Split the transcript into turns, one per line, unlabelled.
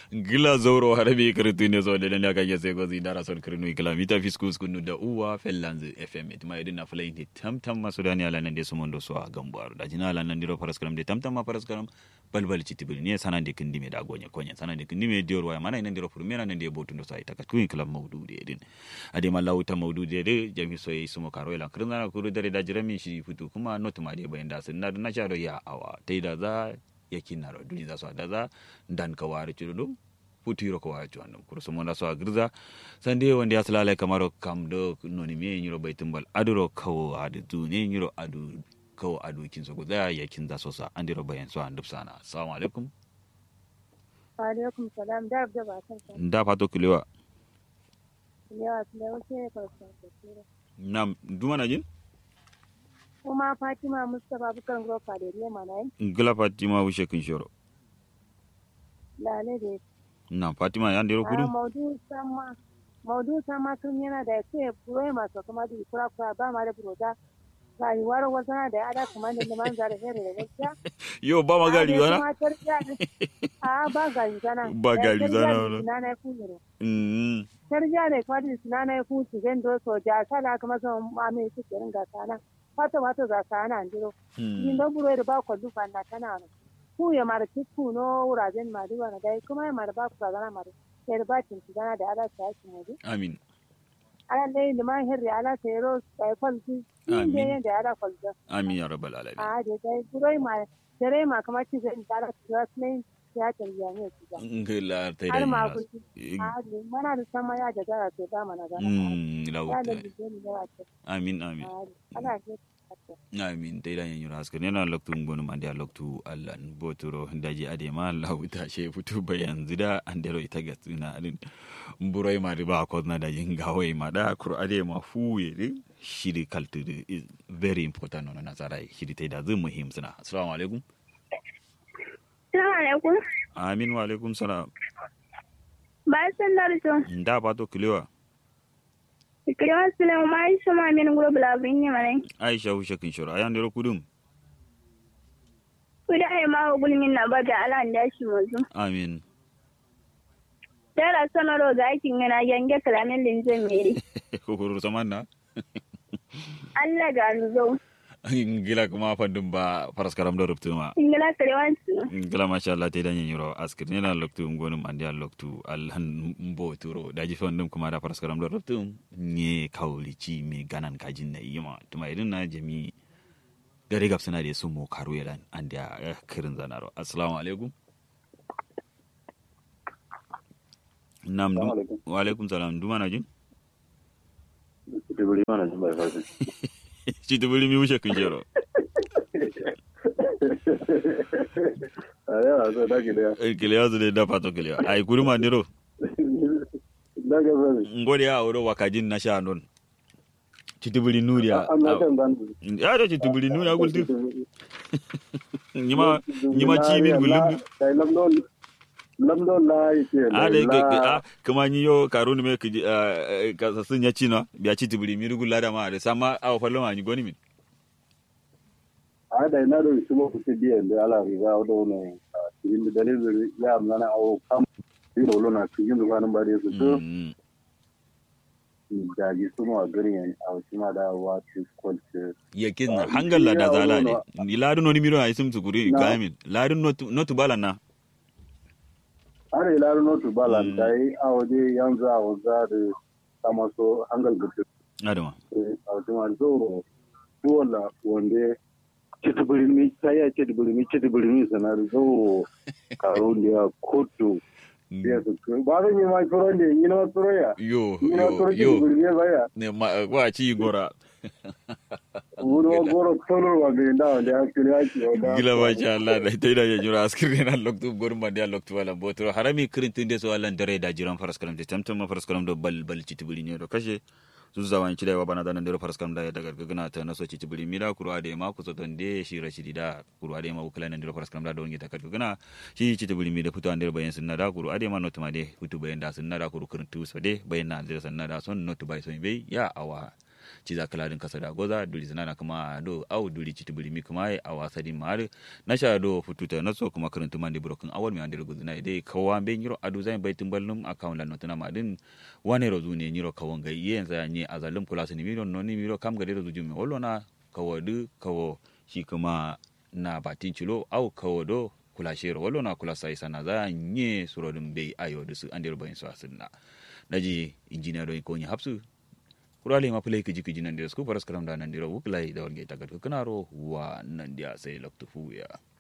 gila zoro harabe kirtu ne so da ne kage sai gozi dara son kirnu kila mita fiskus kunu da uwa fellanz fm it mai dinna fulai ne tamtam masu dani ala nan de sumun do so a gambar da jina ala nan diro paraskram de tamtam ma paraskram balbal citibili ne sanan de kindi me da gonye konye sanan de kindi me dior waya mana nan diro furmena nan de botundo sai ta kun kila maudu de din ade ma lauta maudu de de jami so yi sumo karo ila kirna na kuru dare da jirami shi futu kuma not ma de bayan da sun na na sharo ya awa tai da za yakin na duni za su da za dan ka wari chudo futiro ko wari chudo kuru sumo na so agirza sande wanda ya salala kamaro kam do noni me nyiro baitumbal aduro kawo adu du ne nyiro adu kawo adu kin so guda yakin za so sa andiro bayan so andub sana assalamu alaikum
wa alaikum salam da da ba san san
da fato kilewa
yawa da wuce ka san da
nam duma na jin
kuma Fatima Mustapha bukan grofa da ne mana yin
ngila fatima wushe kin shoro
lale da
na fatima ya ndero
a
kudu
maudu sama maudu sama tun yana da ce burai masu kuma da kura kura ba ma da buroda rayuwar wazana da ada kuma da liman zara here da gaskiya
yo ba ma gari wana
a ba gari zana
Ba gari zana wala.
na na kujero
mm
tarja da kwadi suna na ku ci zan do so ja sala kuma so ma me su kirin ga sana fata fata za sana andiro yin da buro da ba ko dufa na tana no ku ya mara ku no wurajen ma duwa na dai kuma ya mara ba ku zana mara sai da bakin ci zana da ala ta ci mu
amin
ala dai liman hirri ala sai ro sai kwalci yin da
Amin.
yin da ala kwalci
amin ya rabbal alamin
a da dai buro ma dare ma kamar ci zan tara ci wasu ne ya tarbiya ne ci ga
ngila tai
har ma
da
ku a da mana da sama ya da gara sai ba mana gana
mm
ya
lauta
da bijeni da wata
amin amin
ana ke
amin dai dan yanyura haskar yana loktu ngonu mande loktu allan botoro daji ade ma lauta she futu bayan zida andero ita gatsina alin mburoi ma riba ko na da jinga wai ma da kur ade ma fuye de shiri kaltu de is very important on nasara shiri tai da zai muhim suna assalamu alaikum
Salamu alaikum.
amin wa alaikum salam
Ba san darso.
nda pato kilewa
Ikirwa Sulaiman ma yi sama min guro bulabin yi mana.
aisha hushe kin shura ayan dero kudum
Kuda ai ma wa gulmin na ba da ala da shi mazu.
amin
Dara sanaro ga aikin yana yange kalamin linzin meri.
kokoro samanna
Allah ga zo.
ngila kuma fandum ba paraskaram do ruptuma
Ingila karewansu.
ngila masha Allah te danyen yoro askir nena loktu ngonum andi al loktu alhan mbo turo daji fandum kuma da paraskaram do ruptum nye kawli ci me ganan kajin na yima tuma irin na jami gare gab suna da su mo karu yaran andi a kirin zanaro assalamu alaikum nam dum
Assalamu alaikum.
wa alaikum salam duma na jin
Dibiri mana jin bai fasin.
ci tubuli mi wuce kun jero
A yawa so da ke da.
kile yazo de da pato kile ay kuruma ndiro
Da ga fasin.
ngode ya oro wakajin na sha non ci tubuli nuriya
An na kan ban.
ya da ci tubuli nuriya gulti nyima nyima ci min gulum
Kai lamdon lamdon la yake.
a da ke a kuma ni yo karuni me ki ka sun ya ci no biya ci tubuli mi rugul da ma da sama a fallo ma ni goni min
A da ina da su mu fice biyan da ala riga da wani cikin da dalilin ya amna na awo kam. Yi rolo na cikin da kwanan bare su to
Mm.
da ji su mu a gari a wasu ma da wa ci kwalce.
yakin na
Ah,
hangal la da
ya
zala
wolo
ne ni ladun no ni miro ay sum tukuri
Na.
kamin ladun no tu- no tu bala na
Har ila notu balan
Mm.
da yi a waje yanzu a wanzu da sama so hangal gudu.
adama
automa zoro duwala wanda citi birni ta yi citi birni citi birni sanar zoro karo da ya kotu ya su ba zan yi ma tsoro ne yi na tsoro ya
yo
yi na tsoro
yo
citi
yo
birni ya baya
ne ma wa ci gora
wuri wa goro tsoro wa ga da wanda ya kiri ya ki wanda
gila ma sha Allah da ita da ya jura askir ne na loktu gorum ma dia loktu wala botro harami kirin tun de so Allah dare da jiran faras kalam de tamtam ma faras kalam do bal bal ci tibuli ne do kashe su zawan ci da wa bana da nan de faras kalam da ya daga gana ta naso ci tibuli mira kuru ade ma ku so don de shi rashidi da kuru ade ma ukula nan de faras kalam da don gita ka gana shi ci tibuli mi da fito an de bayan sunna da kuru ade ma not ma de futu bayan da sunna da kuru kirin tu so de bayan na de sunna da son not bai so be ya awa ci za kala din kasa da goza duri sanana kuma do au duri ci tibiri mi kuma a wasa din mare na sha do fututa na so kuma karanta man de broken awal mi ande guduna dai kawa be nyiro adu zai baitin ballum account lan notuna ma din wane rozu ne nyiro kawon gai yen za nye azalum kula sini miro no ni miro kam gade rozu jumi wallo na kawo du kawo shi kuma na batin cilo au kawo do kula shero wallo na kula sai sana za nye surodin bai ayo da su ande bayin su asinna naji engineer do ko nya hapsu kurale ma play kiji kiji nan da su faras karam da nan dira wuklai da warge tagat kanaro wa nan dia sai loktu fuya